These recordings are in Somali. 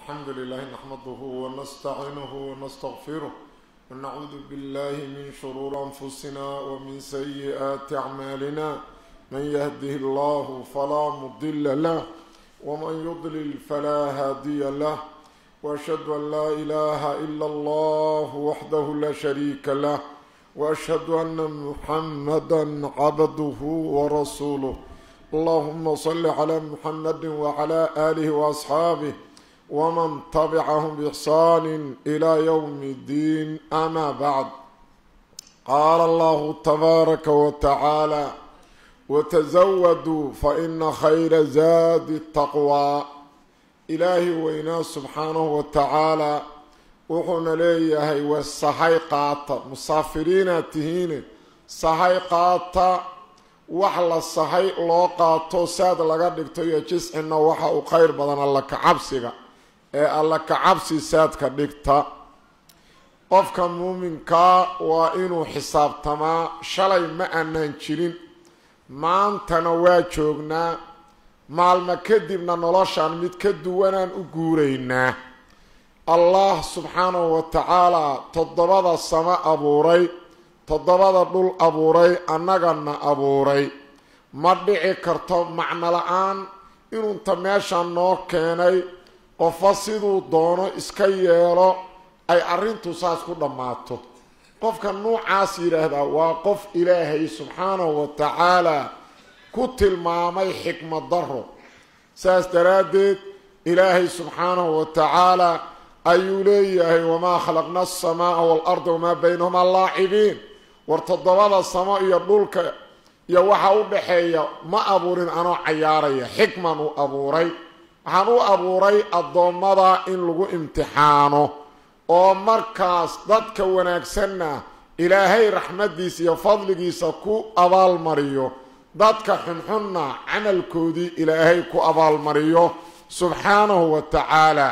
الحمد لله نحمده ونستعينه ونستغفره ونعوذ بالله من شرور أنفسنا ومن سيئات أعمالنا من يهده الله فلا مضل له ومن يضلل فلا هادي له وأشهد أن لا إله إلا الله وحده لا شريك له وأشهد أن محمدا عبده ورسوله اللهم صل على محمد وعلى آله وأصحابه ومن تبعهم بإحسان إلى يوم الدين أما بعد قال الله تبارك وتعالى وتزودوا فإن خير زاد التقوى إلهي وإنا سبحانه وتعالى وحنا ليهي والصحي قاطة مسافرين تهين صحي قاطة وحلا الصحي لو قاطو ساد لغا دغتو يا جسعنا waxa uu khayr badan alla ka cabsiga ee alla ka cabsi saad ka dhigta qofka muuminka waa inuu xisaabtamaa shalay ma aanan jirin maantana waa joognaa maalmo kadibna noloshaan mid ka duwanaan u guuraynaa allah subxaanahu wa tacaalaa toddobada samo abuuray toddobada dhul abuuray annagana abuuray ma dhici karto macno la-aan inuunta meeshaan noo keenay qofo siduu doono iska yeelo ay arrintu saas ku dhammaato qofka nuucaas yidhaahdaa waa qof ilaahay subxaanahu wa tacaalaa ku tilmaamay xikmad daro saas daraaddeed ilaahay subxaanahu wa tacaalaa ayuu leeyahay wamaa khalaqna alsamaaa waalarda wamaa baynahumaa laacibiin war toddobada samo iyo dhulka iyo waxa u dhaxeeya ma abuurin anoo cayaaraya xikman u abuuray waxaan u abuuray addoommada in lagu imtixaano oo markaas dadka wanaagsanna ilaahay raxmaddiisa iyo fadligiisa ku abaalmariyo dadka xunxunna camalkoodii ilaahay ku abaalmariyo subxaanahu wa tacaala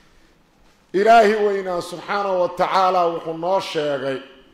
ilaahi weynaa subxaanahu wa tacaala wuxuu noo sheegay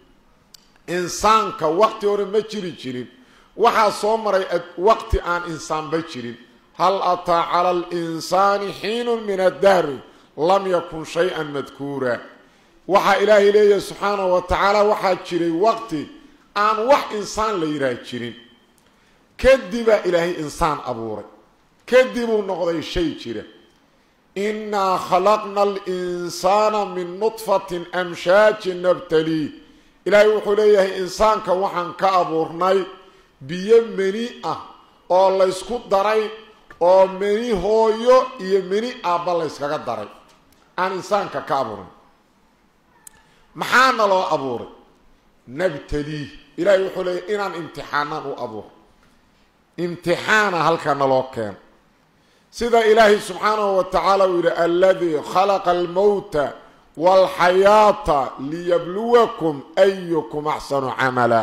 insaanka waqti hore ma jiri jirin waxaa soo maray waqti aan insaanba jirin hal ataa cala alinsaani xiinun min addahri lam yakun shay-an madkuura waxaa ilaahay leeyahay subxaanahu wa tacaala waxaa jiray waqti aan wax insaan la yidhaah jirin kadibaa ilaahay insaan abuuray kadibuu noqday shay jira innaa khalaqna alinsaana min nudfatin amshaajin nabtalii ilaahay wuxuu leeyahay insaanka waxaan ka abuurnay biyo meni ah oo laysku daray oo meni hooyo iyo meni aabba layskaga daray aan insaanka ka abuurin maxaana loo abuuray nabtaliih ilaahay wuxuu leeyahy inaan imtixaanaan u abuur imtixaana halkana loo keeno sida ilaahay subxaanahu wa tacaala uu yidhi aladii khalaqa almowta waalxayaata liyabluwakum ayukum axsanu camala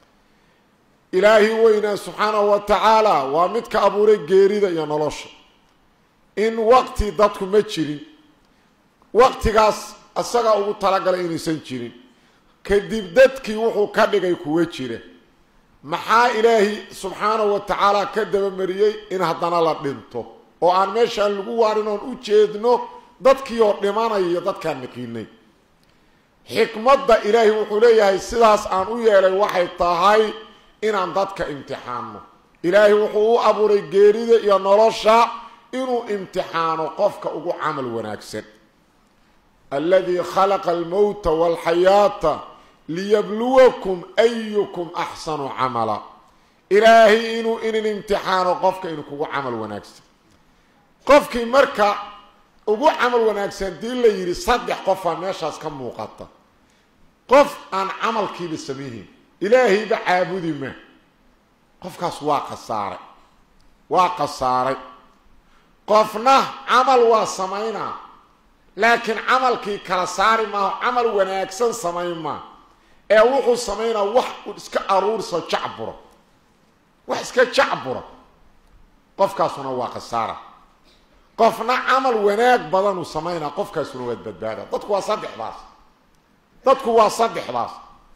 ilaahi weynaa subxaanahu wa tacaala waa midka abuuray geerida iyo nolosha in waqti dadku ma jirin waqtigaas isagaa ugu talagalay inaysan jirin kadib dadkii wuxuu ka dhigay kuwa jira maxaa ilaahi subxaanahu wa tacaala ka dabamariyey in haddana la dhinto oo aan meeshaan lagu waarin oon u jeedno dadkii oo dhimanaya iyo dadkaan naqiinay xikmadda ilaahi wuxuu leeyahay sidaas aan u yeelay waxay tahay inaan dadka imtixaano ilaahay wuxuu u abuuray geerida iyo nolosha inuu imtixaano qofka ugu camal wanaagsan alladii khalaqa almowta waalxayaata liyabluwakum ayukum axsanu camala ilaahay inuu inin imtixaano qofka inuu kugu camal wanaagsan qofkii marka ugu camal wanaagsan dii la yidhi saddex qofaa meeshaas ka muuqata qof aan camalkiiba samayhin ilaahayba caabudi ma qofkaas waa khasaaray waa khasaaray qofna camal waa samaynaa laakiin camalkii kala saari maaho camal wanaagsan samayn maa ee wuxuu samaynaa wax iska aruurso jacburo wax iska jacbura qofkaasuna waa khasaara qofna camal wanaag badanuu samaynaa qofkaasuna waad badbaada dadku waa saddexdaas dadku waa saddexdaas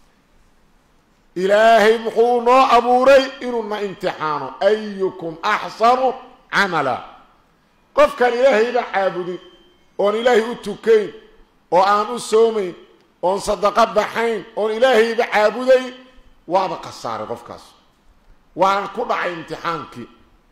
ilaahay muxuu noo abuuray inuuna imtixaano ayukum axsanu camala qofkaan ilaahayba caabudin oon ilaahay u tukayn oo aan u soomayn oon sadaqo baxayn oon ilaahayba caabudayn waaba khasaaray qofkaas waana ku dhacay imtixaankii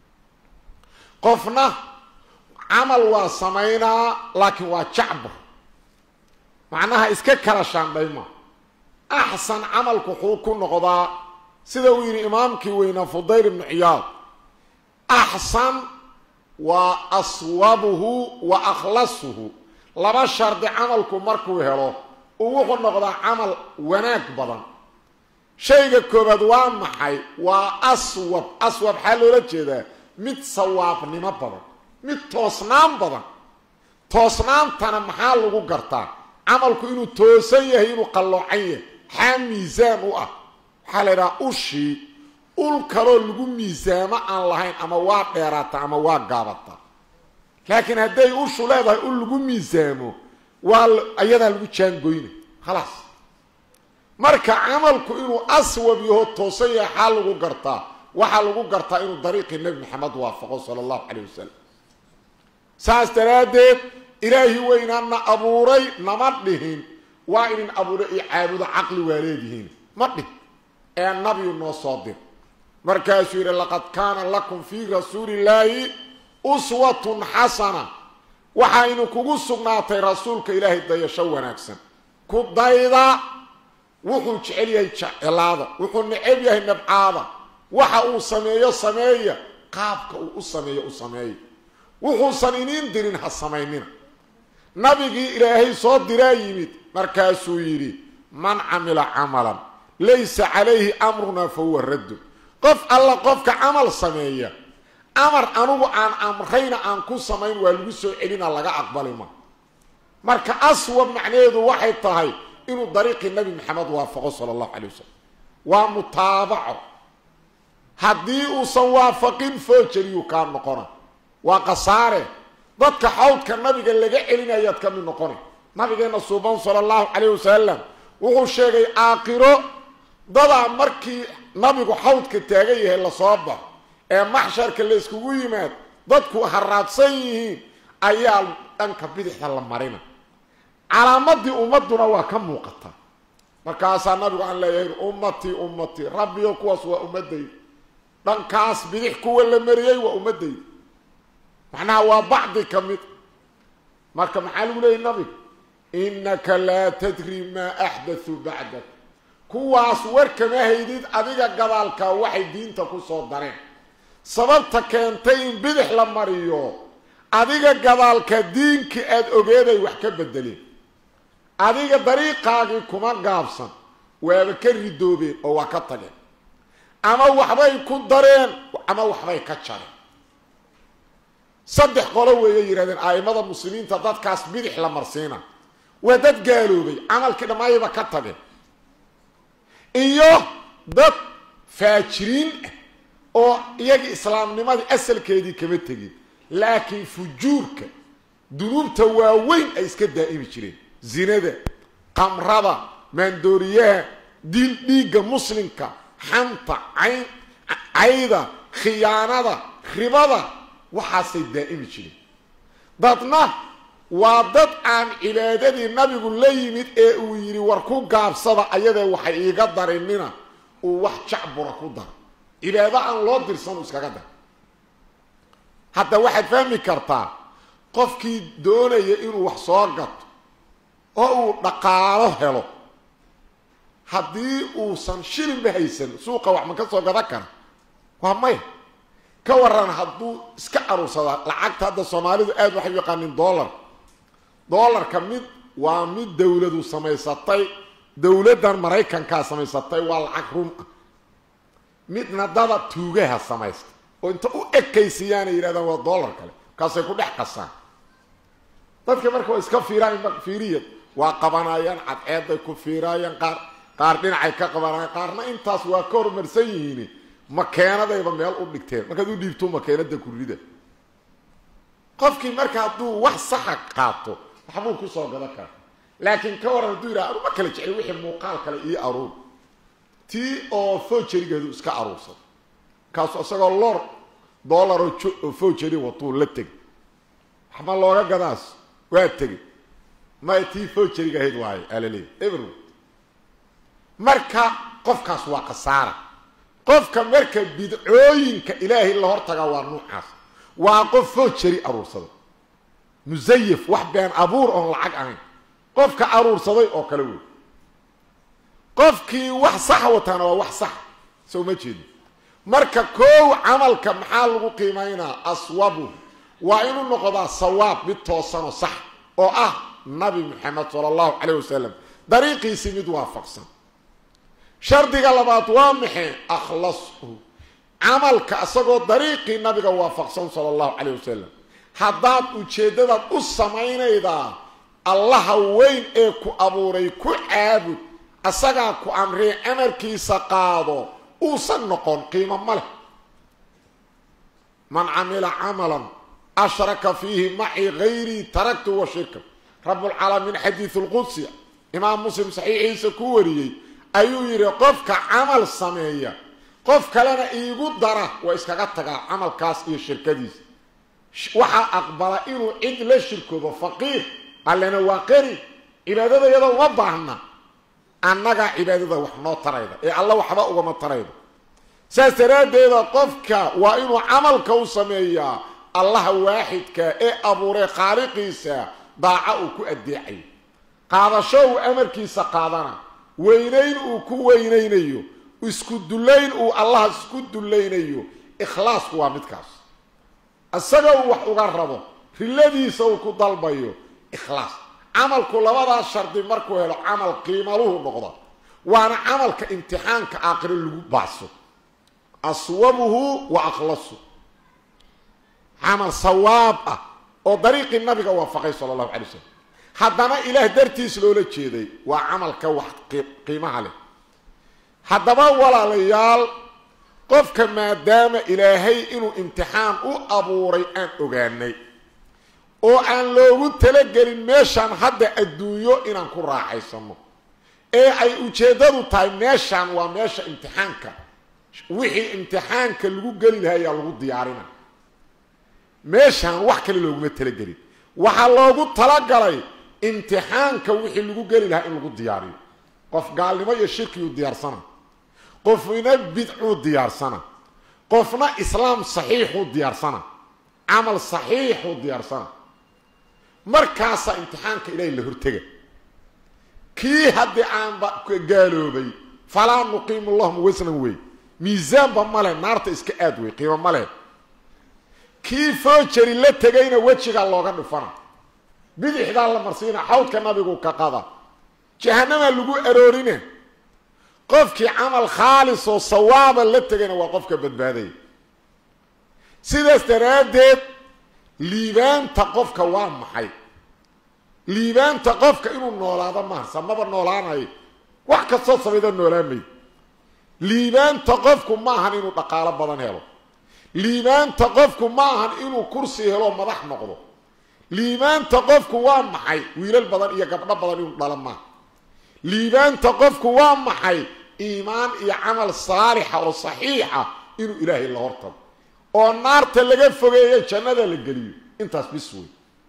qofna camal waa samaynaa laakiin waa jacbur macnaha iska kala shaandhayma axsan camalku wuxuu ku noqdaa sida uu yidhi imaamkii weynaa fudayl ibnu ciyaad axsan waa aswabuhu wa akhlasuhu laba shardi camalku markuu helo uu wuxuu noqdaa camal wanaag badan shayga koobaad waa maxay waa aswab aswab xaa loola jeedaa mid sawaabnimo badan mid toosnaan badan toosnaantana maxaa lagu gartaa camalku inuu toosan yahay inuu qalloocan yahay xaa miisaan u ah waxaa la idhaha ushii ul kaloo lagu miisaamo aan lahayn ama waa dheeraata ama waa gaabata laakiin hadday ushu leedahay ul lagu miisaamo waa ayadaa lagu jaangoyna khalaas marka camalku inuu aswab yaho toosan yahay xaa lagu gartaa waxaa lagu gartaa inuu dariiqii nebi maxamed waafaqo sala allahu calayh wasalam saas daraaddeed ilaahi weynaana abuuray nama dhihin waa inin abuuray iyo caabudo caqli waa leedihiin ma dhih ee nabiyu noo soo dir markaasuu yidhi laqad kaana lakum fii rasuulillaahi uswatun xasana waxaynu kugu sugnaatay rasuulka ilaahay dayasho wanaagsan ku dayda wuxuu jecel yahay jecelaada wuxuu necab yahay nabcaada waxa uu sameeyo sameeya qaabka uu u sameeyo u sameeya wuxuusan iniin dirin ha samaynina nabigii ilaahay soo diraa yimid markaasuu yidhi man camila camalan laysa calayhi amrunaa fa huwa raddu qof alla qofka camal sameeya amar anugu aan amrayna aan ku samayn waa lagu soo celina laga aqbali ma marka aswab macnaheedu waxay tahay inuu dariiqii nabi maxamed waafaqo sala allahu calay wasalam waa mutaabaco haddii uusan waafaqin foojariyuu kaa noqona waa khasaare dadka xawdka nabiga laga celinayaad ka mid noqona nabigeena suuban sala allahu calayh wasalam wuxuu sheegay aakhiro dadaa markii nabigu xawdka taagan yahay lasoo baxo ee maxsharka la iskugu yimaad dadku haraadsan yihiin ayaa dhanka bidixda la marina calaamadii ummaduna waa ka muuqata markaasaa nabigu aan leeyahay ummatii ummatii rabbiyo kuwaas waa ummadayda dhankaas bidix kuwa la mariyey waa ummadayda macnaha waa bacdi ka mid marka maxaa lagu leeyay nabigu innaka laa tadri maa axdathuu bacdak kuwaas war kama haydid adiga gadaalka waxay diinta ku soo dareen sababta keentay in bidix la mariyo adiga gadaalka diinkii aada ogeeday wax ka bedeleen adiga dariiqaagii kuma gaabsan waaba ka ridoobeen oo waa ka tageen ama waxbay ku dareen ama waxbay ka jareen saddex qolo weeyay yidhahdeen a'imada muslimiinta dadkaas bidix la marsiina waa dad gaaloobay camalkii dhammaayaba ka tageen iyo dad faajiriin ah oo iyagii islaamnimadii asalkeedii kama tegin laakiin fujuurka dunuubta waaweyn ay iska daa'imi jireen zinada qamrada maandooriyaha diil dhiigga muslimka xanta cayn cayda khiyaanada ribada waxaasay daa'imi jireen dadna waa dad aan cibaadadii nabigu la yimid ee uu yidhi war ku gaabsada ayadee waxay iiga darinina uu wax jacbura ku daro cibaado aan loo dirsanu iskaga dar hadda waxaad fahmi kartaa qofkii doonaya inuu wax soo gato oo uu dhaqaalo helo haddii uusan shilinba haysan suuqa wax ma ka soo gadan kara waa maya ka waran hadduu iska aruursadaa lacagta hadda soomaalidu aada waxay u yaqaanin dollar dollarka mid waa mid dowladu samaysatay dowladdan maraykankaa samaysatay waa lacag rum ah midna dada tuugaha samaysta oo inta u ekaysiiyaanay yidhahdaan waa dollar kale kaasay ku dhex qasaan dadka marka waa iska fiiraayan fiiriya waa qabanayaan cadceeday ku fiiraayaan qaar qaar dhinacay ka qabanayaan qaarna intaas waa ka horumarsan yihiin makeenadayba meel u dhigteen markaad u dhiibto makeenada kurrida qofkii marka hadduu wax saxa qaato waxbuu kusoo gadan kara laakiin ka waran hadduu yidhaha anuma kala jecel wixii muuqaal kale io aruur tii oo fojerigeedu iska aruursado kaasu isagoo lor dollaroo oo fojeri watuu la teg waxba looga gadaas waa tegey may tii foojariga ahayd waayo alaleey ebro marka qofkaas waa khasaara qofka marka bidcooyinka ilaahay la hortagaa waa nuucaas waa qof foojari aruursaday musayif wax been abuur oon lacag ahayn qofka aruursaday oo kale wey qofkii wax saxa wataana waa wax sax soo ma jeedo marka koow camalka maxaa lagu qiimaynaa aswabu waa inuu noqdaa sawaab mid toosanoo sax oo ah nabi maxamed sala allahu calayh wasalam dariiqiisii mid waafaqsan shardiga labaad waa maxay akhlashu camalka isagoo dariiqii nabiga waafaqsan sala allahu calayh wasalam haddaad ujeeddadaad u samaynaydaa allaha weyn ee ku abuuray ku caabud asagaa ku amree amarkiisa qaado uusan noqon qiimo ma leh man camila camalan ashraka fiihi macii hayrii taraktu wa shirka rabulcaalamiin xadiidu lqudsi imaam muslim saxiixiisa ku wariyey ayuu yidhi qofka camal sameeya qof kalena iigu dara waa iskaga tagaa camalkaas iyo shirkadiisa waxaa aqbala inuu cid la shirkoodo faqiir allena waa qani cibaadada iyadoo uma baahna annagaa cibaadada wax noo tarayda ee alla waxba ugama taraydo saas daraaddeeda qofka waa inuu camalka u sameeyaa allaha waaxidka ee abuuray khaaliqiisa daaca uu ku addeecayo qaadasho uu amarkiisa qaadana weynayn uu ku weynaynayo isku dullayn uu allaha isku dullaynayo ikhlaasku waa midkaas isaga uu wax uga rabo riladiisa uu ku dalbayo ikhlaas camalku labadaas shardi markuu helo camal qiimaluhu noqda waana camalka imtixaanka aakhiro lagu baaso aswabuhu wa akhlasu camal sawaab ah oo dariiqii nabiga waafaqay sala allahu calay wasalam haddana ilaah dartiis loola jeeday waa camalka wax qiimaha leh haddaba walaalayaal qofka maadaama ilaahay inuu imtixaan u abuuray aan ogaanay oo aan loogu talagelin meeshaan hadda adduunyo inaan ku raaxaysano ee ay ujeeddadu tahay meeshaan waa meesha imtixaanka wixii imtixaanka lagu geli lahaa ayaa lagu diyaarina meeshaan wax kale looguma talagelin waxaa loogu talagalay imtixaanka wixii lagu geli lahaa in lagu diyaariyo qof gaalnimo iyo shirkiyuu diyaarsana qofna bidcuu diyaarsana qofna islaam saxiixuu diyaarsana camal saxiixuu diyaarsana markaasaa imtixaanka ilaahay la hortega kii haddii aanba gaaloobay falaa nuqiimu lahum wasnan wey miisaanba male naarta iska aad wey qiimo male kii foojari la tegayna wejigaa looga dhufana bidixdaa la marsiina xawdka nabigu ka qada jahanamaa lagu aroorina qofkii camal khaalis oo sawaaba la tegayna waa qofka badbaadaya sidaas daraaddeed liibaanta qofka waa maxay liibaanta qofka inuu noolaado maharsa maba noolaanayo wax kastoo samayda noolaamay liibaanta qofku ma ahan inuu dhaqaalo badan helo liibaanta qofku ma ahan inuu kursi helo madax noqdo liibaanta qofku waa maxay wiilal badan iyo gabdho badan inuu dhalo maaha liibaanta qofku waa maxay iimaan iyo camal saalixa oo saxiixa inuu ilaahay la hortago oo naarta laga fogeeyo jannada la geliyo intaas bis wey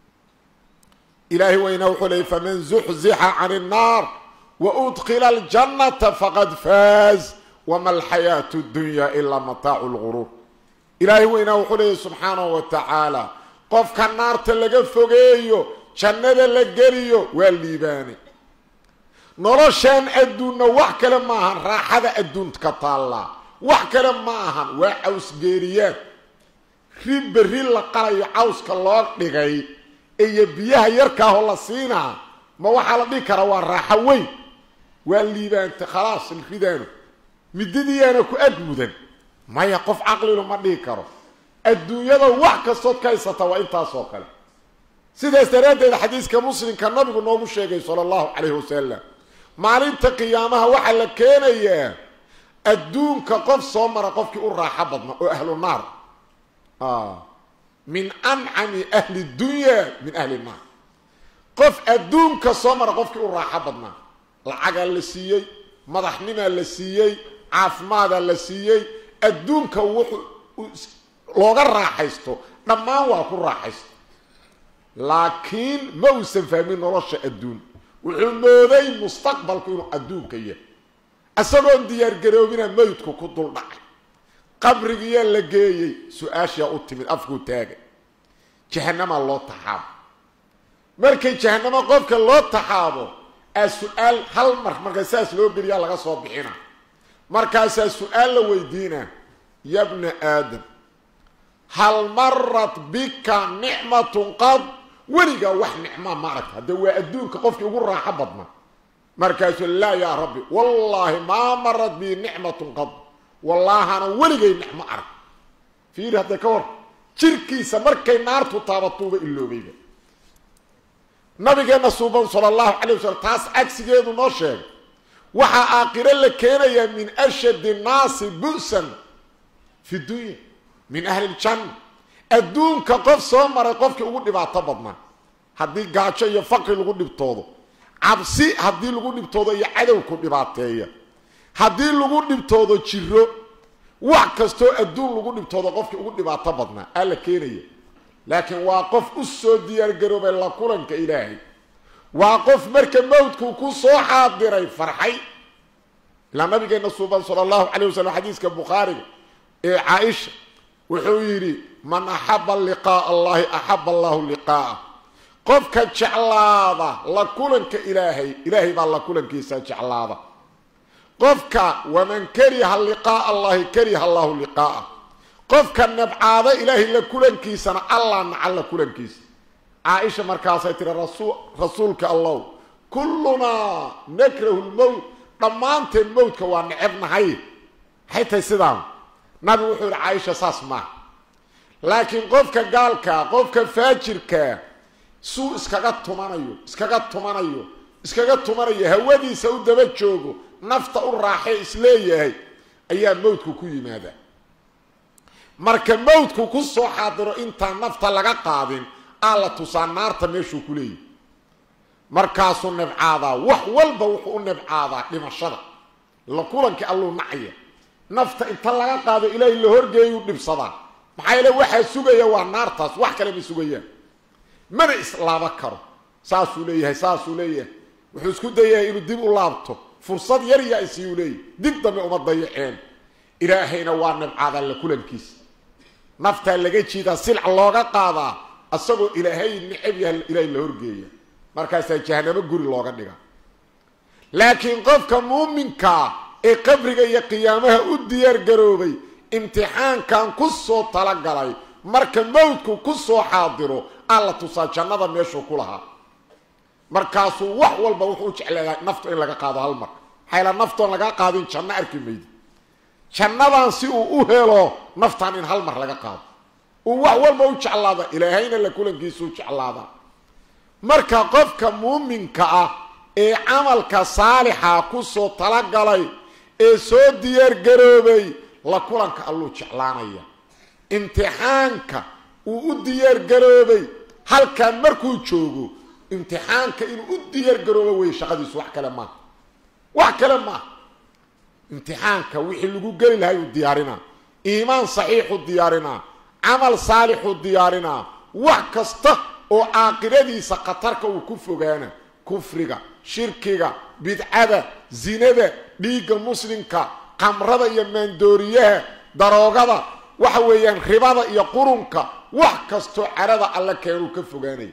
ilaahay weyna wuxuu leeyay faman zuxzixa can الnaar waudkila اljannata faqad faaz wama alxayaatu اdunya ilaa mataacu اlguruur ilaahay weynaa wuxuu leeyay subxaanahu wa tacaala qofka naarta laga fogeeyo jannada la geliyo waa liibaane noloshaan adduunna wax kale ma ahan raaxada adduunka taallaa wax kale ma ahan waa cawsgeeriyaad ri berri la qalayo cawska loo dhigay iyo biyaha yarkaahoo la siinaa ma waxaa la dhihi karaa waa raaxo weyn waa liibaanta khalaas ridaano midadiyaana ku ag mudan maya qof caqlilu ma dhihi karo adduunyada wax kastood ka haysata waa intaasoo kale sidaas daraaddeed xadiiska muslimka nabigu noogu sheegay sala allahu calayhi wasalam maalinta qiyaamaha waxaa la keenayaa adduunka qof soo mara qofkii u raaxo badna oo ahlu naar min ancami ahli dunya min ahli naar qof adduunka soo mara qofkii u raaxo badnaa lacagaa la siiyey madaxnimaa la siiyey caafimaadaa la siiyey adduunka wuxuu looga raaxaysto dhammaan waa ku raaxaysto laakiin ma uusan fahmin nolosha adduun wuxuu mooday mustaqbalku inuu adduunka yahay isagoon diyaargaroobina mawdku ku dul dhacay qabrigiyaa la geeyey su-aashaa u timid afkuu taagay jahanamaa loo taxaabo markay jahanamo qofka loo taxaabo aa su-aal hal mar marka saas loo geliyaa laga soo bixina markaasaa su-aal la weydiinaa yabna aadam hal marat bika nicmatun qad weligaa wax nicmaa ma aragta haddee waa adduunka qofkii ugu raaxo badnaa markaasuu laa yaa rabbi wallaahi maa marat bii nicmatun qad wallaahana weligay nicmo arag fiiri hadda ka hor jirkiisa markay naartu taabatuuba iloobayba nabigeenna suuban sala allahu calay wasalam taas cagsigeedu noo sheegay waxaa aakhiro la keenayaa min ashadi nnaasi bu'san fi dunya min ahli ljanna adduunka qof soo maray qofkii ugu dhibaato badnaa haddii gaajo iyo faqri lagu dhibtoodo cabsi haddii lagu dhibtoodo iyo cadowku dhibaateeya haddii lagu dhibtoodo jiro wax kastoo adduun lagu dhibtoodo qofkii ugu dhibaato badnaa aa la keenaya laakiin waa qof u soo diyaargaroobay la kulanka ilaahay waa qof marka mawdkuu ku soo xaadiray farxay ilaa nabigeena suuban sala allahu calayh wasalam xadiiska bukhaariga ee caaisha wuxuu yidhi man axaba liqaa'a allahi axaba allahu liqaa'ah qofka jeclaada la kulanka ilaahay ilaahay baa la kulankiisa jeclaada qofka waman kariha liqaa'a allahi kariha allahu liqaa'ah qofka nabcaada ilaahay la kulankiisana allah naca la kulankiisa caaisha markaasay tiri rasuulka allow kullunaa nakrahu lmowt dhammaanteen mowdka waa necebnahay maxay tahay sidaan nabigu wuxuu yihi caaisha saas maaha laakiin qofka gaalkaa qofka faajirkaa suu iskaga tumanayo iskaga tumanayo iskaga tumanayo hawadiisa u daba joogo nafta u raaxee isleeyahay ayaa mawdku ku yimaada marka mawdku ku soo xaadiro intaan nafta laga qaadin aa la tusaa naarta meeshuu ku leeyahy markaasuu nebcaadaa wax walba wuxuu u nebcaadaa dhimashada la kulankii alluu nacaya nafta inta laga qaado ilaahay la horgeeyuu dhibsadaa maxaa yeele waxaa sugaya waa naartaas wax kale ma sugayaan mana islaaba karo saasuu leeyahay saasuu leeyahay wuxuu isku dayahay inuu dib u laabto fursad yar yaa isiyuu leeyahy dib dambe uma dayaceen ilaahayna waa nabcaadaa la kulankiisa naftaa laga jiidaa silca looga qaadaa asagoo ilaahay necab yaha ilaahay la horgeeya markaasaa jahanamo guri looga dhiga laakiin qofka muuminkaa ee qabriga iyo qiyaamaha u diyaar garoobay imtixaankan ku soo talagalay marka mawdku ku soo xaadiro alla tusaa jannada meeshuu ku lahaa markaasuu wax walba wuxuu u jecleedahay naftu in laga qaado hal mar maxayla naftoon laga qaadin janno arki maydi jannadan si uu u helo naftan in hal mar laga qaado uu wax walba u jeclaada ilaahayna la kulankiisuu jeclaada marka qofka muuminka ah ee camalka saalixa ku soo talagalay ee soo diyaargaroobay la kulanka alluu jeclaanaya imtixaanka uu u diyaargaroobay halkan markuu joogo imtixaanka inuu u diyaargaroobo wey shaqadiisu wax kale maaha wax kale maaha imtixaanka wixii lagu geli lahay uu diyaarinaa iimaan saxiixu diyaarinaa camal saalixu diyaarinaa wax kasta oo caaqiradiisa khatarka uu ku fogaana kufriga shirkiga bidcada zinada dhiigga muslimka qamrada iyo maandooriyaha daroogada waxa weeyaan ribada iyo qurunka wax kastoo carada alle keenuu ka fogaanaya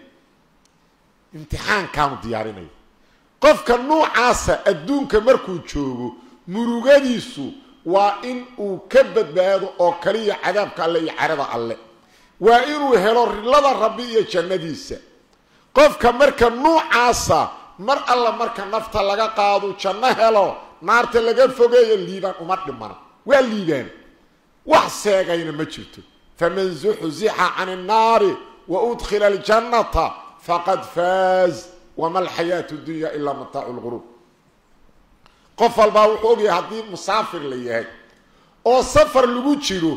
imtixaankaanu diyaarinaya qofka nuucaasa adduunka markuu joogo murugadiisu waa in uu ka badbaado oo kaliya cadaabka alle iyo carada alle waa inuu helo rilada rabbi iyo jannadiisa qofka marka nuucaasa mar alla marka nafta laga qaado janno helo naarta laga fogeeyo liibaan uma dhimana waa liibaan wax seegayna ma jirto faman zuxzixa can innaari wa udkhila aljannata faqad faaz wama alxayaatu dunya ilaa mataacu lguruub qof walbaa wuxuu ogyahay haddii musaafir la yahay oo safar lagu jiro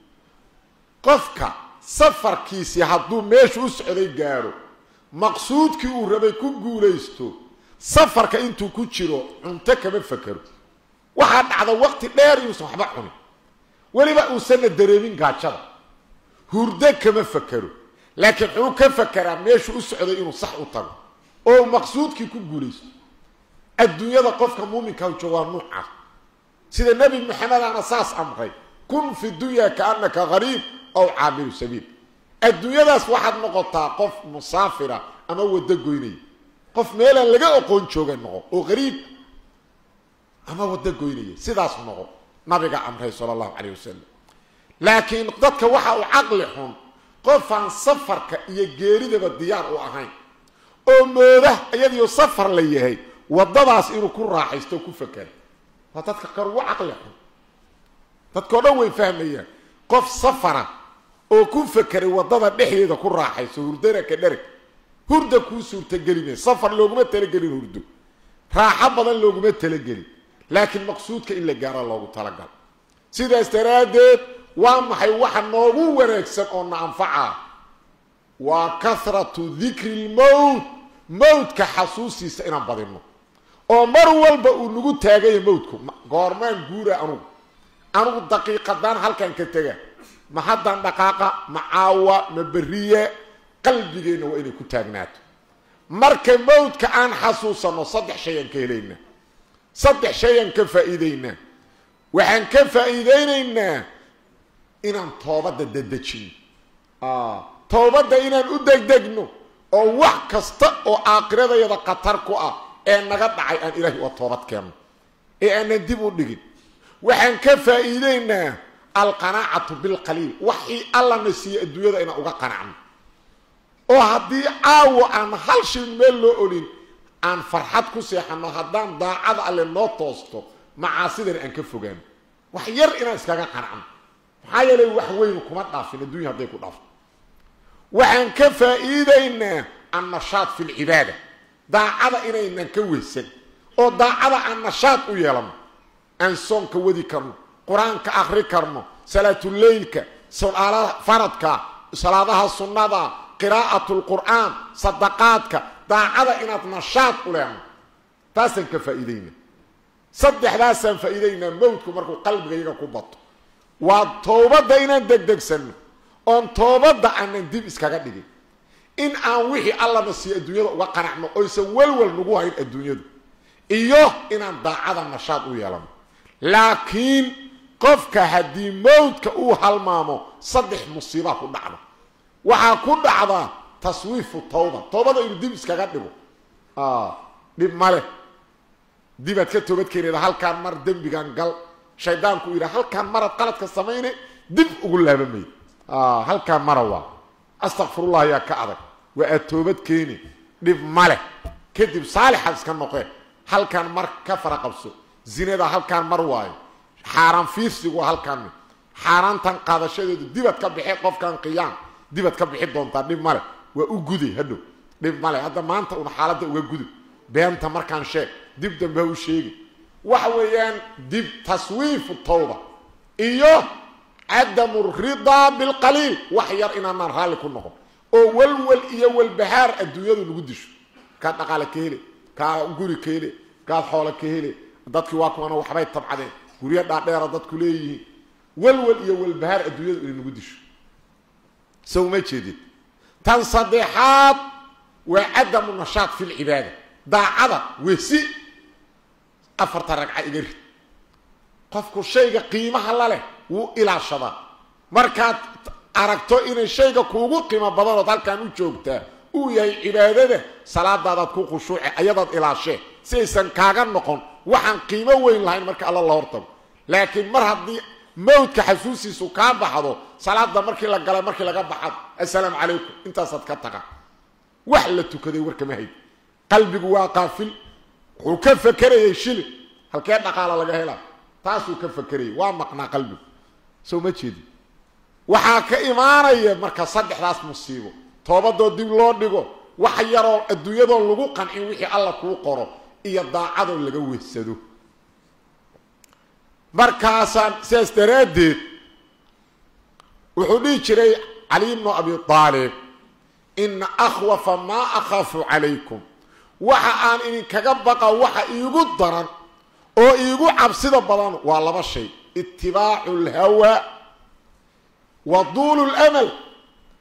qofka safarkiisii hadduu meeshu u socday gaadho maqsuudkii uu rabay ku guulaysto safarka intuu ku jiro cunto kama fakero waxaa dhacda waqti dheer inuusan waxba cunin weliba uusanna dareemin gaajada hurdo kama fakero laakiin wuxuu ka fakeraa meeshu u socday inuu sax u tago oo maqsuudkii ku guulaysto adduunyada qofka muuminka jooga waa nuucaas sida nebi maxamedana saas amray kun fi dunya kaanaka gariib aw caamilu sabiil adduunyadaas waxaad noqotaa qof musaafira ama waddo goynaya qof meelaan laga oqoon jooga noqo oo gariib ama waddo goynaya sidaas noqo nabiga amray sala allahu calayh wasalam laakiin dadka waxa uu caqli xun qofaan safarka iyo geeridaba diyaar u ahayn oo mooda iyadiyo safar la yahay waddadaas inuu ku raaxaysto o ku fakera waa dadka kar ugu caqli xun dadkao dhan way fahmayaan qof safara oo ku fakeray waddada dhexdeeda ku raaxayso hurdana ka dhereg hurda kuu suurtagelimay safar looguma talagelin hurdo raaxo badan looguma talagelin laakiin maqsuudka in la gaara loogu talagal sidaas daraaddeed waa maxay waxa noogu wanaagsan oo na anfacaa waa kahratu dikri lmowt mowdka xasuustiisa inaan badinno oo mar walba uu nagu taagaya mowdku goormaan guura anugu anugu daqiiqadaan halkan ka tega ma haddaan dhaqaaqa ma caawa ma beriye qalbigeenna waa inay ku taagnaato marka mowdka aan xasuusanno saddex shayaan ka helaynaa saddex shayaan ka faa'iideynaa waxaan ka faa'iideynaynaa inaan toobadda dedejino toobadda inaan u degdegno oo wax kasta oo aakiradayada khatar ku ah ee naga dhacay aan ilaahay uga toobad keenno ee aanan dib u dhigin waxaan ka faa'iideynaa alqanaacatu bilqaliil waxii allana siiye adduunyada inaan uga qanacno oo haddii caawo aan hal shay meel loo olin aan farxad ku seexano haddaan daacada alle noo toosto macaasidana aan ka fogaano wax yar inaan iskaga qanacno maxaa yeelay wax weyn kuma dhaafin adduunya hadday ku dhaafto waxaan ka faa'iideynaa annashaad fi lcibaada daacada inaynan ka weysan oo daacada aan nashaad u yeelano aan soonka wadi karno qur-aanka akri karno salaatuleylka salaadaha faradka salaadaha sunnada qiraa'at lqur'aan sadaqaadka daacada inaad nashaad u leeno taasaan ka faa'iideynaa saddexdaasaan faa'iideynaa mowdku markuu qalbiga iyaga ku bato waa toobadda inaan degdegsanno oon toobadda aanan dib iskaga dhigin in aan wixii allana siiyo adduunyada uga qanacno oysan welwel nagu hayn adduunyadu iyo inaan daacada nashaad u yeelano laakiin qofka haddii mowdka uu halmaamo saddex musiibaa ku dhacda waxaa ku dhacda taswiifu tawba toobada inuu dib iskaga dhigo dhib male dibaad ka toobad keeneeda halkaan mar dembigan gal shaydaanku yidha halkaan maraad qaladka samayne dib ugu laabamay halkaan mara waa astakfirullah ayaa ka adag waa aad toobad keeni dhib male kadib saalixaad iska noqee halkaan mar ka fara qabso zinada halkaan mar waayo xaaraan fiirsigu waa halkaan xaaraantan qaadashadeedu dibad ka bixi qofkan qiyaam dibad ka bixi doontaa dhib male waa u guday hadhow dhib male hadda maanta una xaaladda uga gudub beenta markaan sheeg dib dambe ha u sheegi waxa weeyaan dib taswiifu tawba iyo cadamu ridaa bilqaliil wax yar inaanaan raalli ku noqon oo walwal iyo walbahaar adduunyadu nagu disho kaad dhaqaale ka hele kaa guri ka hele kaad xoolo ka hele dadkii waa kuwana waxbay tabcadeen guryo dhaadheera dadku leeyihiin walwal iyo walbahaar adduunyadu inay nagu disho sow ma jeedid tan saddexaad waa cadamu nashaad fi lcibaada daacada wesi afarta ragca iga rid qofku shayga qiimaha la leh wuu ilaashadaa markaad aragto inay shayga kuugu qiimo badanood halkaan u joogtaa uu yahay cibaadada salaadaadaad ku khushuuce ayadaad ilaashee si aysan kaaga noqon waxaan qiimo weyn lahayn marka alla la hortago laakiin mar haddii mawdka xasuusiisu kaa baxdo salaada markii la galay markii laga baxad assalaamu calaykum intaasaad ka taga wax la tukaday warkama hayd qalbigu waa qaafil wuxuu ka fakerayay shilin halkee dhaqaala laga helaa taasuu ka fakerayay waa maqnaa qalbigu soo ma jeedi waxaa ka imaanaya marka saddexdaas musiibo toobadoo dib loo dhigo wax yaroo adduunyadoo lagu qancin wixii alla kuu qoro iyo daacadoo laga weysado markaasaan sidaas daraaddeed wuxuu dhihi jiray cali bnu abi aalib ina akhwafa maa akhaafu calaykum waxa aan idinkaga baqa waxa iigu daran oo iigu cabsida badan waa laba shay itibaacu lhawa wa duulu lamal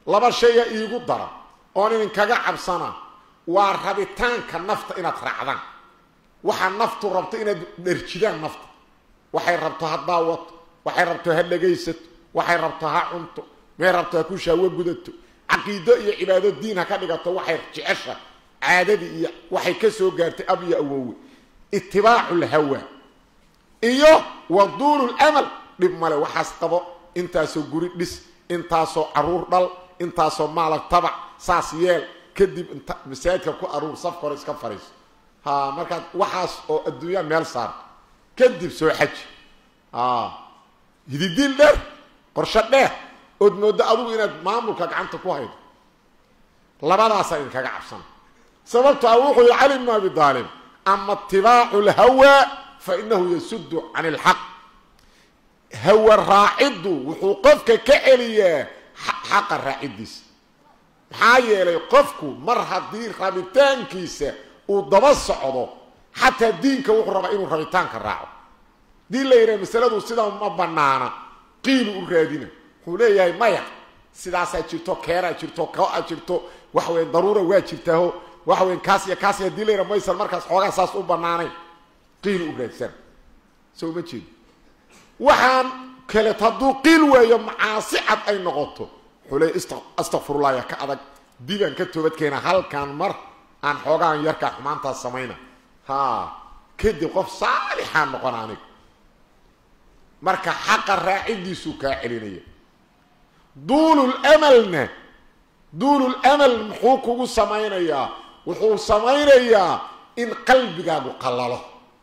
laba shaya iigu dara oon idinkaga cabsana waa rabitaanka nafta inaad raacdaan waxaa naftu rabto inaad dherjidaan nafta waxay rabto ha daawato waxay rabto ha dhegaysato waxay rabto ha cunto may rabto ha ku shaawo gudato caqiido iyo cibaado diin ha ka dhigato waxay jecesha caadadii iyo waxay ka soo gaartay ab iyo awowe itibaacu lhawa iyo wa duulu lamal dhib male waxaas qabo intaasoo guri dhis intaasoo caruur dhal intaasoo maalag tabac saas yeel kadib inta masaajidka ku aruur safka hore iska fariiso ha markaad waxaas oo adduunya meel saarto kadib soo xaji hididiil dheer qorsho dheer ood mooddo adugu inaad maamulka gacanta ku haydo labadaasaa idinkaga cabsana sababto a wuxuu yihi cali bnu abi aalib ama itibaacu lhawa fa inahu yasudu can ilxaq hawa raaciddu wuxuu qofka ka celiyaa xaqa raaciddiisa maxaa yeelay qofku mar haddii rabitaankiisa uu daba socdo xataa diinka wuxuu rabaa inuu rabitaanka raaco hadii la yidhaha masaladu sidaa ma banaana qiilu u raadina wuxuu leeyahay maya sidaasaa jirto keeraa jirto ko-a jirto waxa weya daruura waa jirtaaho waxa weya kaas iyo kaas hadii la yidhaha maysan markaas xoogaa saas u banaanayn qiilu u raadsan soo ma jeedo waxaan kaleeto hadduu qiil waayo macaasi cad ay noqoto wuxuu leeya astakfirullah ya ka adag dibaan ka toobadkeena halkaan mar aan xoogaan yarkaa xumaantaas samayna ha kadib qof saalixaa noqon aniga marka xaqa raaciddiisuu kaa celinaya duululamalna duululamal muxuu kugu samaynayaa wuxuu samaynayaa in qalbigaagu qallalo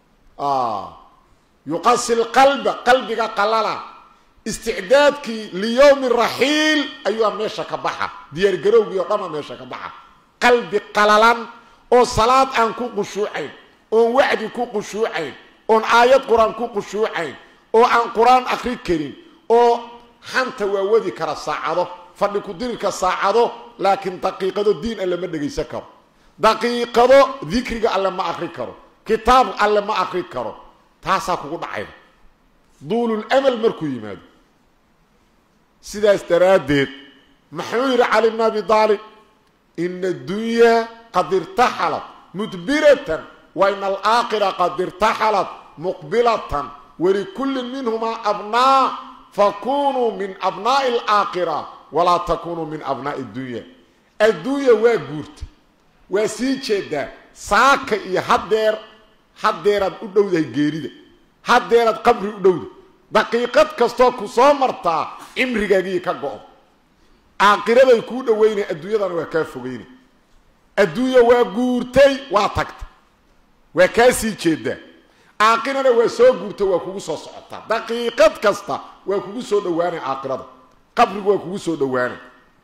yuqasi lqalba qalbiga qallala isticdaadkii liyowmi raxiil ayuua meesha ka baxa diyaargarowgii oo dhama meesha ka baxa qalbi qalalan oo salaad aan ku qushuucayn oon wacdi ku qushuucayn oon aayad qur-aan ku qushuucayn oo aan qur-aan akri karin oo xanta waa wadi kara saacado fadhi ku-dirirka saacado laakiin daqiiqado diin alle ma dhegaysan karo daqiiqado dikriga alle ma akri karo kitaab alle ma akri karo taasaa kugu dhacayda duulul amal markuu yimaado sidaas daraaddeed muxuu yidhi cali bn abi aalib ina addunyaa qad irtaxalat mudbiratan wa ina alaakhira qad irtaxalat muqbilatan walikullin minhumaa abnaa fakunuu min abnaa'i alaakhira walaa takunuu min abnaa'i addunya adduunya waa guurta waa sii jeedaa saaka iyo haddeer haddeeraad u dhowdahay geerida haddeeraad qabri u dhowda daqiiqad kastoo ku soo martaa cimrigaagii ka go-o aakhiraday kuu dhaweynay adduunyadana waa kaa fogeynay adduunya waa guurtay waa tagta waa kaa sii jeedaa aakhirana waa soo guurta waa kugu soo socotaa daqiiqad kasta waa kugu soo dhawaanay aakhirada qabrigu waa kugu soo dhawaanay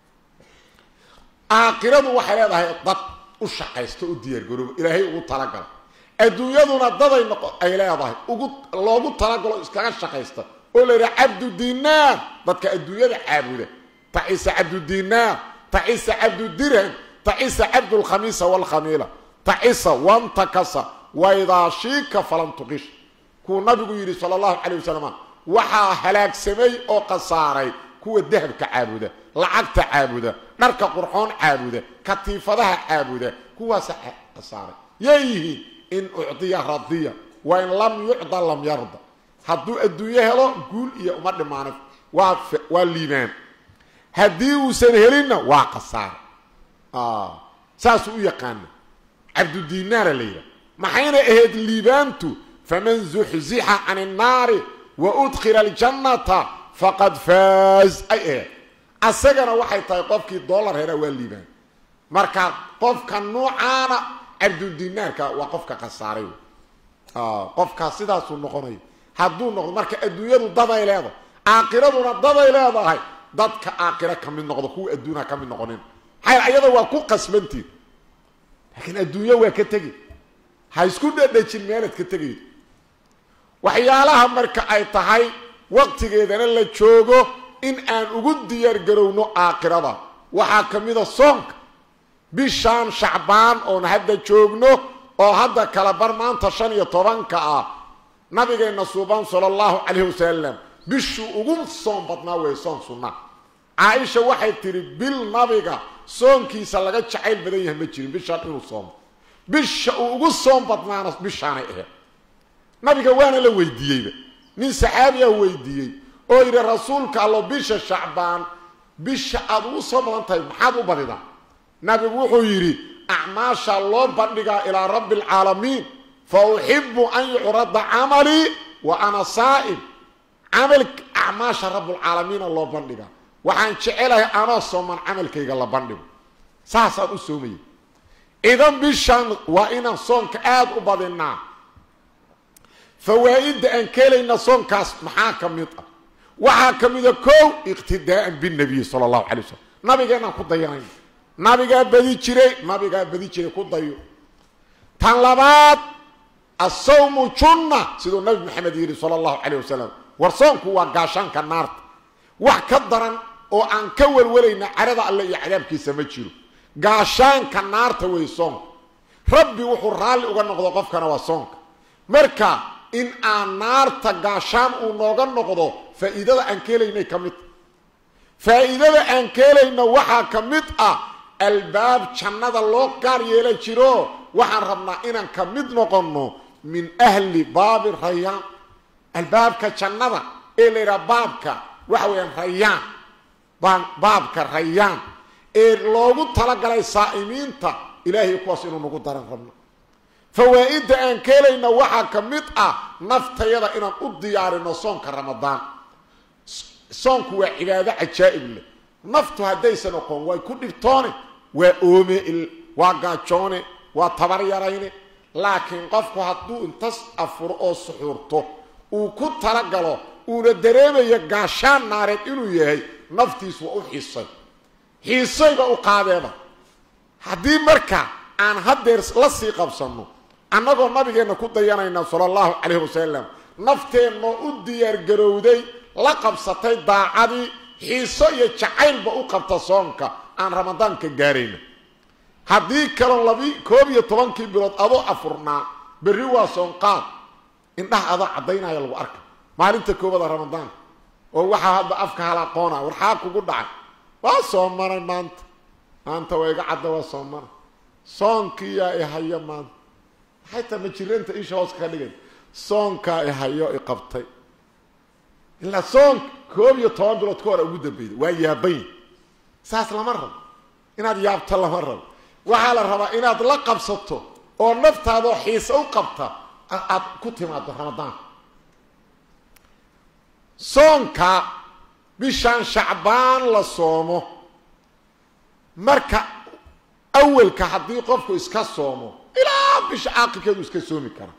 aakhiradu waxay leedahay dad u shaqaysta u diyaargarooba ilaahay ugu talagala adduunyaduna daday noqo ay leedahay ugu loogu talagalo iskaga shaqaysta oo la yidhaha cabdu dinaar dadka adduunyada caabuda tacisa cabdu dinaar tacisa cabdu dirham tacisa cabdulkhamiisa waalkhamiila tacisa wantakasa waidaa shiika falan tuqish kuu nabigu yidhi sala allahu calayh wasalam waxaa halaagsamay oo khasaaray kuwa dahabka caabuda lacagta caabuda dharka qurxoon caabuda katiifadaha caabuda kuwaasa khasaaray yay yihiin in ucdiya radiya wa in lam yucda lam yarda hadduu adduunyo helo guul iyo uma dhimaanay waa waa liibaan haddii uusan helinna waa khasaar saasuu u yaqaana cabdudinaara la yidhaha maxayna ahayd liibaantu faman zuxzixa can innaari wa udkhila aljannata faqad faaz ay ahayd asagana waxay tahay qofkii dollar helaa waa liibaan marka qofka nuucaana cabdudinaarka waa qofka khasaaray qofkaas sidaasuu noqonaya hadduu noqdo marka adduunyadu daday leedahay aakiraduna daday leedahay dadka aakira ka mid noqdo kuwa adduunha ka mid noqonin maxaa ayada waa ku qasbantiin laakiin adduunyo waa ka tegi ha isku dhedhejin meelaad ka tegaydo waxyaalaha marka ay tahay waqtigeedana la joogo in aan ugu diyaargarowno aakhirada waxaa ka mida soonka bishaan shacbaan oon hadda joogno oo hadda kala bar maanta shan iyo tobanka ah nabigeenna suuban sala allahu calayhi wasalam bishuu ugu soon badnaa wey soon sunna caaisha waxay tidhi bil nabiga soonkiisa laga jacayl badan yahay ma jirin bishaan inuu soomo bisha uu ugu soom badnaana bishaanay ahayd nabiga waana la weydiiyeyba nin saxaabiyaa weydiiyey oo yidhi rasuulka allo bisha shacbaan bisha aad ugu soo badan tahay maxaad u badidaa nabigu wuxuu yidhi acmaasha loo bandhigaa ilaa rabbi alcaalamiin fa uxibu an yucrada camalii wa ana saa'im camal acmaasha rabbulcaalamiina loo bandhigaa waxaan jecelahay anoo sooman camalkayga la bandhigo saasaan u soomaya idan bishaan waa inaan soonka aada u badinaa fawaa'idda aan ka helayna soonkaas maxaa ka mid ah waxaa ka mida kow iqtidaa'an binabiy sala allahu calay wasalam nabigeenaan ku dayanayna nabigaa badi jiray nabigaa badi jiray ku dayo tan labaad asawmu junna siduu nabi maxamed yidhi sala allahu calayh wasalam war soonku waa gaashaanka naarta wax ka daran oo aan ka welwalayna carada alle iyo cadaabkiisa ma jiro gaashaanka naarta wey soonka rabbi wuxuu raalli uga noqdo qofkana waa soonka marka in aan naarta gaashaan uu nooga noqdo faa'iidada aan ka helaynay ka mid faa'iidada aan ka helayno waxaa ka mid ah albaab jannada loo gaar yeela jiro waxaan rabnaa inaan ka mid noqonno min ahli baabi rayaan albaabka jannada ee la yidhaha baabka waxa weeyaan rayaan baabka rayaan ee loogu talagalay saa'imiinta ilaahay kuwaas inuu nagu daran rabno fawaa'idda aan ka helayna waxaa ka mid ah naftayada inaan u diyaarino soonka ramadaan soonku waa cibaado cajaa'ib leh naftu haddaysan oqon way ku dhibtoone waa oome waa gaajoone waa tabar yarayne laakiin qofku hadduu intas afuro oo suxuurto uu ku talagalo uuna dareemayo gaashaan naareed inuu yahay naftiis waa u xiisay xiisayba u qaadeeba haddii marka aan haddeer la sii qabsanno annagoo nabigeenna ku dayanayna sala allahu calayhi wasalam nafteennoo u diyaargarowday la qabsatay daacadii xiiso iyo jacaylba u qabta soonka aan ramadaanka gaarayna haddii kaloo labi koob iyo tobankii bilood adoo afurnaa berri waa soonqaad indhaha adoo caddaynaya lagu arka maalinta koobada ramadaanka oo waxaa hadda afka halaaqoona warxaa kugu dhacay waa soomanay maanta maanta waa iga cadda waa soomana soonkiyaa ihayo maanta maxay taa ma jiranta isha hoos ka dhigan soonkaa ihayo iqabtay ilaa soonka koob iyo toban bilood ka hor ugu dambeyda waa yaabany saas lama rabo inaad yaabto lama rabo waxaa la rabaa inaad la qabsato oo naftaadoo xiise u qabta aad ku timaado ramadaanka soonka bishaan shacbaan la soomo marka awalka haddii qofku iska soomo ilaa bisha caaqilkeedu iska soomi kara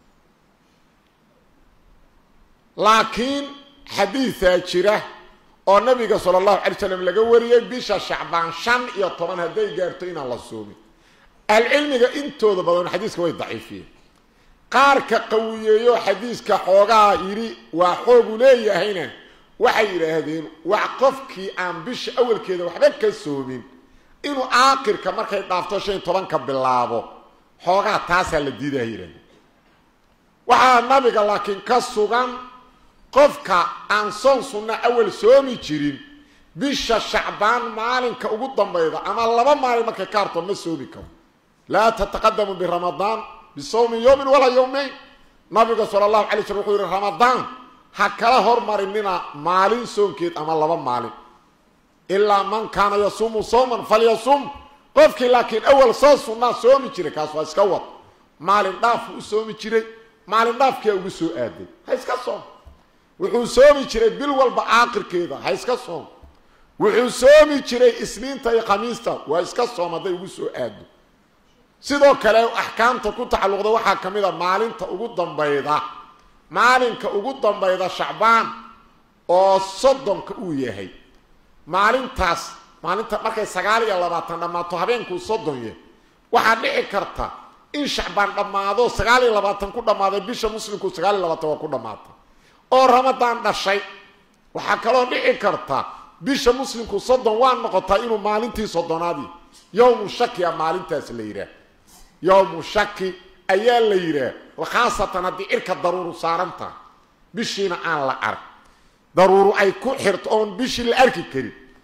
laakiin xadiidaa jira oo nabiga sala allahu calay slam laga wariyey bisha shacbaan shan iyo toban hadday gaarto inaan la soomin ahlucilmiga intooda badan xadiiska way daciifiyeen qaarka qawiyeeyo xadiiska xoogaa yidhi waa xoogu leeyahayna waxay yidhaahdeen wax qofkii aan bisha awalkeeda waxba ka soomin inuu aakirka markay dhaafto shan iyo tobanka bilaabo xoogaa taasaa la diidaha yidhahdeen waxaa nabiga laakiin ka sugan qofka aan soon sunna awal soomi jirin bisha shacbaan maalinka ugu dambayda ama laba maalin markay ka harto ma soomi karo laa tataqadamu biramadaan bisawmi yowmin walaa yowmayn nabiga sala allahu alay slm wuxuu yihi ramadaan ha kala hormarinina maalin soonkeed ama laba maalin ilaa man kaana yasuumu sawman falyasum qofkii laakiin awal soo sunnaa soomi jiray kaas waa iska wad maalin dhaafu u soomi jiray maalin dhaafkiyaa ugu soo aaday ha iska soom wuxuu soomi jiray bil walba caaqirkeeda ha iska soom wuxuu soomi jiray isniinta iyo khamiista waa iska soom hadday ugu soo aado sidoo kale axkaamta ku tacalluqda waxaa ka mid a maalinta ugu dambayda maalinka ugu dambayda shacbaan oo soddonka uu yahay maalintaas maalinta markay sagaal iyo labaatan dhammaato habeenkuu soddon yahay waxaa dhici karta in shacbaan dhammaado sagaal iyo labaatan ku dhammaaday bisha muslimku sagaal iyo labaatan waa ku dhammaatay oo ramadaan dhashay waxaa kaloo dhici karta bisha muslimku soddon waa noqotaa inuu maalintii soddonaadii yowmu shaki a maalintaas la yidhaah yowmu shaki ayaa la yidhaah khaasatan haddii cirka daruuru saarantaha bishiina aan la arag daruuru ay ku xirto oon bishii la arki karin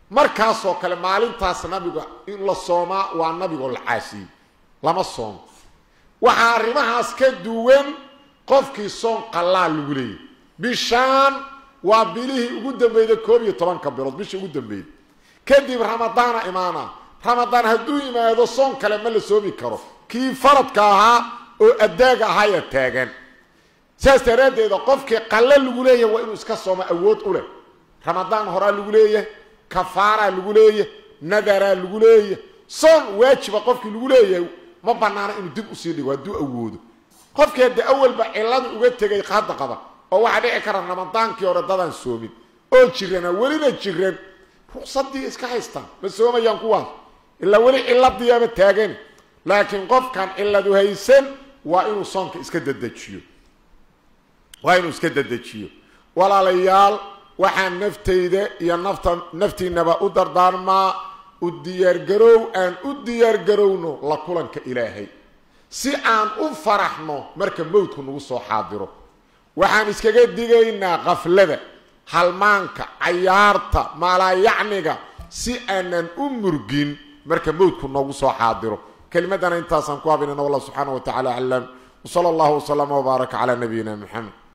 markaasoo kale maalintaas nabiga in la soomaa waa nabigoo la caasiyey lama soomo waxaa arrimahaas ka duwan qofkii soon qallaa lagu leeyay bishaan waa bilihii ugu dambeeyda koob iyo tobanka bilood bishii ugu dambeeyda kadib ramadaana imaana ramadaan hadduu yimaado soon kale ma la soomi karo kii faradka ahaa oo addaaga ahaaya taagan saas daraaddeeda qofkii qalle lagu leeyahay waa inuu iska soomo awood u leh ramadaan horaa lagu leeyahay kafaaraa lagu leeyahay nadaraa lagu leeyahay soon waajiba qofkii lagu leeyahay ma banaana inuu dib usii dhigo hadduu awoodo qofkii haddii awalba cilladu uga tegay hadda qaba oo waxaa dhici kara ramadaankii hore dadaan soomin oo jirana welina jiran ruqsadii iska haystaan ma soomayaan kuwaas ilaa weli ciladiyaaba taagan laakiin qofkan cilladu haysan waa inuu soonka iska dedejiyo waa inuu iska dedejiyo walaalayaal waxaan naftayda iyo nafta naftiinaba u dardaarmaa u diyaargarow aan u diyaargarowno la kulanka ilaahay si aan u faraxno marka mowdku nagu soo xaadiro waxaan iskaga digaynaa kaflada halmaanka cayaarta maalaayacniga si aanan u murgin marka mowdku noogu soo xaadiro kelimadana intaasaan ku habinana wallah subxaana wa tacala aclam wsala allahu waslama wbaaraka calaa nabiyina moxamed